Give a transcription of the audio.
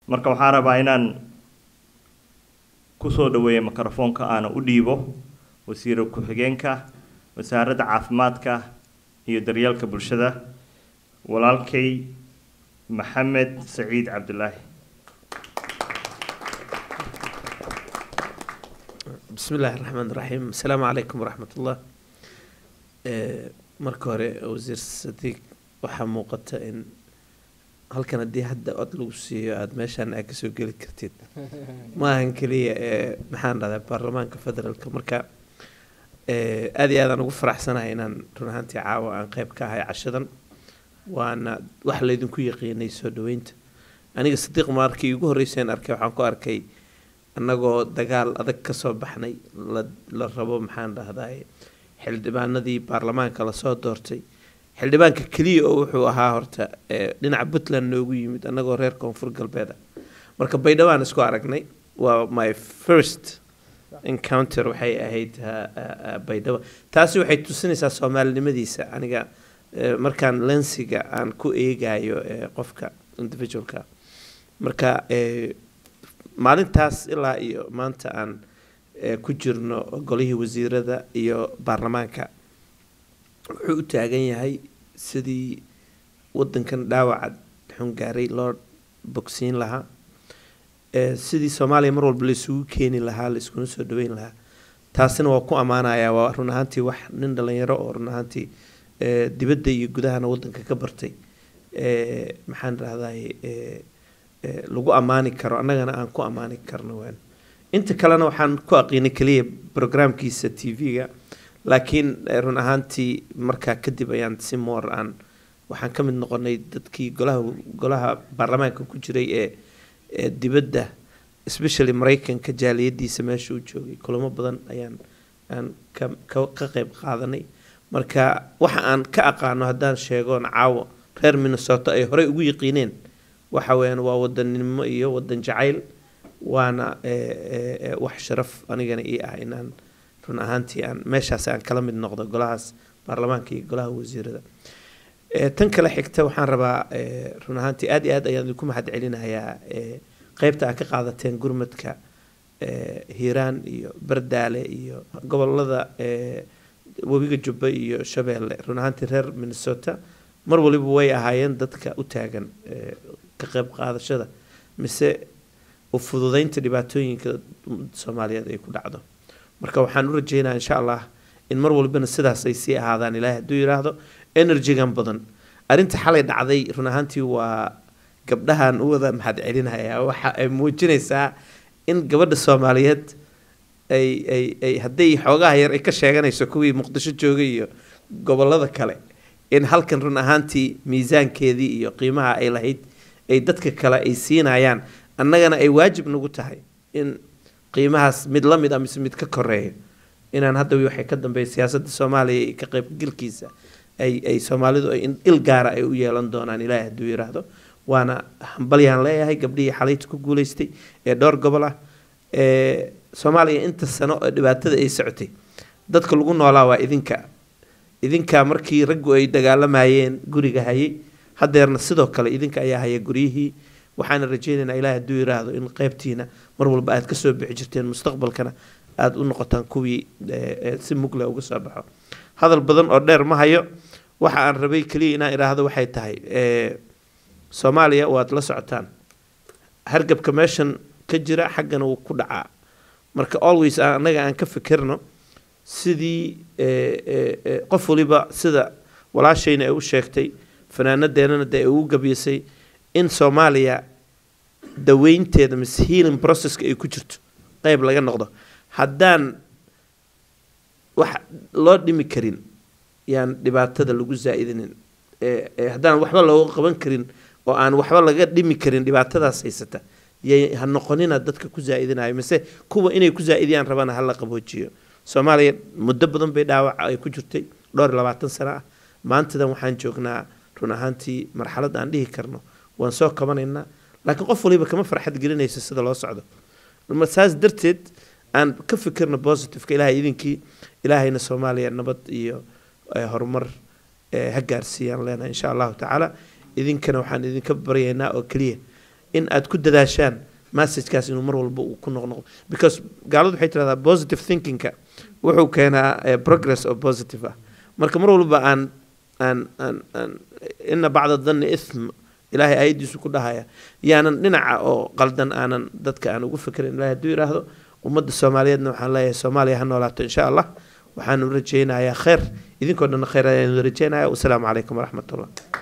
marka waxaan rabaa inaan kusoo dhaweeyo mikrofoonka aana u dhiibo wasiira ku-xigeenka wasaaradda caafimaadka iyo daryeelka bulshada walaalkay maxamed saciid cabdulaahi بسم الله الرحمن الرحيم السلام عليكم ورحمة الله marka hore wasiir sadiiq waxaa muuqata in halkan haddii hadda cod lagu siiyo aada meeshaan aa kasoo geli kartid ma ahan keliya ee maxaan dhahdaa baarlamaanka federaalka marka aada iyo aadaan ugu faraxsanahay inaan run ahaantii caawa aan qeyb ka ahay cashadan waana wax laydinku yaqiinay soo dhaweynta aniga sadiiq markii ugu horreyseen arkay waxaan ku arkay annagoo dagaal adag kasoo baxnay la la rabo maxaan dhahdaa xildhibaanadii baarlamaanka lasoo doortay xildhibaanka keliya oo wuxuu ahaa horta dhinaca puntland noogu yimid annagoo reer koonfur galbeed ah marka baydhabo aan isku aragnay waa my first encounter waxay ahayd baydhabo taasi waxay tusinaysaa soomaalinimadiisa aniga markaan lensiga aan ku eegayo qofka individualka marka maalintaas ilaa iyo maanta aan ku jirno golihii wasiirada iyo baarlamaanka wuxuu u taagan yahay sidii wadankan dhaawaca xungaaray loo bogsiin lahaa sidii soomaaliya mar walba laisugu keeni lahaa la iskuna soo dhaweyn lahaa taasina waa ku ammaanayaa waa run ahaantii wax nin dhalinyaro oo run ahaantii dibadda iyo gudahana wadanka ka bartay maxaan rahday lagu ammaani karo annagana aan ku ammaani karno waan inta kalena waxaan ku aqiinay keliya brograamkiisa t v-ga laakiin run ahaantii markaa kadib ayaan si moor aan waxaan ka mid noqonay dadkii golaha golaha baarlamaanka ku jiray ee ee dibadda especially maraykanka jaaliyadiisa meesha u joogay kulamo badan ayaan aan ka ka ka qeyb qaadanay marka waxa aan ka aqaano haddaan sheegoon caawo reer minnesota ay horey ugu yiqiineen waxa weeyaan waa wadaninimo iyo wadan jacayl waana wax sharaf anigana ii ah inaan run ahaantii aan meeshaas aan kala mid noqdo golahaas baarlamaanka iyo golaha wasiirada tan kale xigta waxaan rabaa run ahaantii aad iyo aad ayaan idinku mahad celinayaa qeybta aad ka qaadateen gurmadka hiiraan iyo bardaale iyo gobolada webiga jubba iyo shabeelle run ahaantii reer minnesota mar waliba way ahaayeen dadka u taagan ka qeyb qaadashada mise u fududeynta dhibaatooyinka soomaaliyeed ay ku dhacdo marka waxaan u rajeynaa insha allah in mar walbana sidaas ay sii ahaadaan ilaahay hadduu yidhaahdo energygan badan arrinta xalay dhacday run ahaantii waa gabdhahan u wada mahad celinayaa waxa ay muujinaysaa in gabadha soomaaliyeed ay ay ay hadday xoogaha yar ay ka sheeganayso kuwii muqdisho joogay iyo gobolada kale in halkan run ahaantii miisaankeedii iyo qiimaha ay lahayd ay dadka kale ay siinayaan annagana ay waajib nagu tahay in qiimahaas mid la mid a mise mid ka koreeyo inaan hadda waxay ka dambeeya siyaasadda soomaaliya iyo ka qaybgalkiisa ay ay soomaalidu ay il gaara ay u yeelan doonaan ilaahay hadduu yidhaahdo waana hambalyaan leeyahay gabdhihii xalayta ku guuleystay ee dhowr gobol ah ee soomaaliya inta sano oo dhibaatada ay socotay dadka lagu noolaa waa idinka idinka markii raggu ay dagaalamayeen guriga hayay hadeerna sidoo kale idinka ayaa haya guryihii waxaana rajeynaynaa ilahay hadduu yiraahdo in qeybtiina mar walba aad kasoo bixi jirteen mustaqbalkana aada u noqotaan kuwii si mugle uga soo baxo hadal badan oo dheer ma hayo waxa aan rabay keliya inaan idhaahdo waxay tahay soomaaliya waad la socotaan hargabka meeshan ka jira xaggana wuu ku dhacaa marka always annaga aan ka fikirno sidii qof waliba sida walaashayna ay u sheegtay fanaanadeenana dee ay ugu gabiyasay in soomaaliya daweynteeda mise healing processka ay ku jirto qeyb laga noqdo haddaan wax loo dhimi karin yaan dhibaatada lagu zaa-idinin haddaan waxba looga qaban karin oo aan waxba laga dhimi karin dhibaatadaas haysata yay ha noqonina dadka ku zaa-idinayo mise kuwa inay ku zaa-idiyaan rabana hala qaboojiyo soomaaliya muddo badan bay dhaawac ay ku jirtay dhowr iyo labaatan sano ah maantadan waxaan joognaa run ahaantii marxalad aan dhihi karno waan soo kabanaynaa laakiin qof waliba kama farxad gelinayso sida loo socdo saas darteed aan ka fikirno positiveka ilahay idinkii ilaahayna soomaaliya nabad iyo horumar ha gaarsiiyaan leenahay insha allahu tacaala idinkana waxaan idinka baryaynaa oo keliya in aad ku dadaashaan messagekaas inuu mar walba uu ku noqnoqdo because gaaladu waxay tirahdaa positive thinkingka wuxuu keenaa eh, progress oo positive ah marka mar walba aan aan aan aan ina bacda danni ithm ilaahay ayadiisu ku dhahaya yaanan dhinaca oo qaldan aanan dadka aan ugu fikrin ilahay hadduu yidhaahdo ummadda soomaaliyeedna waxaan leeyahay soomaaliya ha noolaato insha allah waxaanu rajaynayaa khayr idinkoo dhan khayr ayaanu rajaynaya wasalaamu calaykum waraxmat ullah